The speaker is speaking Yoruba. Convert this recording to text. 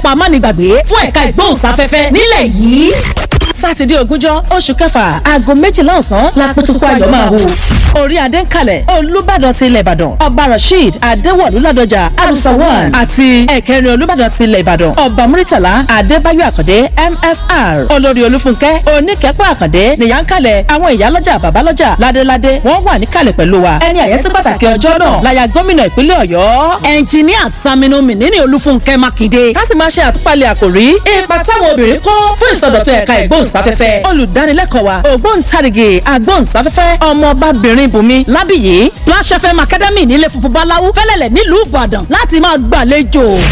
pápá mánigbàgbé fún ẹ̀ka ìgbóhùnsáfẹ́fẹ́ nílẹ̀ yìí sátidé ogúnjọ́ oṣù kẹfà aago méjìlá ọ̀sán lápótókó ayọ̀ máa hù. orí adé ń kalẹ̀ olùbàdàn ti ilẹ̀ ìbàdàn ọba rasheed adéwọ̀lú ládọjà arusawan àti ẹ̀kẹrin olùbàdàn ti ilẹ̀ ìbàdàn ọba muritala adébáyọ̀ àkàndé mfr olórí olúfúnkẹ́ oníkẹ́pọ̀ àkàndé nìyà ń kalẹ̀ àwọn ìyálọ́jà bàbálọ́jà ládéládé wọ́n wà níkàlẹ̀ pẹ̀lú wa ẹni àyẹ́sí pàtàkì ọjọ́ náà láya gómìnà ìpínlẹ̀ ọ̀yọ́ ẹnjìníà Saminu Mínínì Olúfúnkẹ́ Mákindé ká sì máa ṣe àtúpalẹ̀ àkòrí ipa táwọn obìnrin kó fún ìsọdọ̀tun ẹ̀ka ìgbóhùnsáfẹ́fẹ́ olùdánilẹ́kọ̀ọ́ wa ògbóǹtarìgì agbóhùnsáfẹ́fẹ́ ọmọbabìnrin bùnmi lábìyí Splash FM Academy nílé funfun báláwú fẹ́lẹ́lẹ̀ nílùú Ìbàdàn láti máa gbàlejò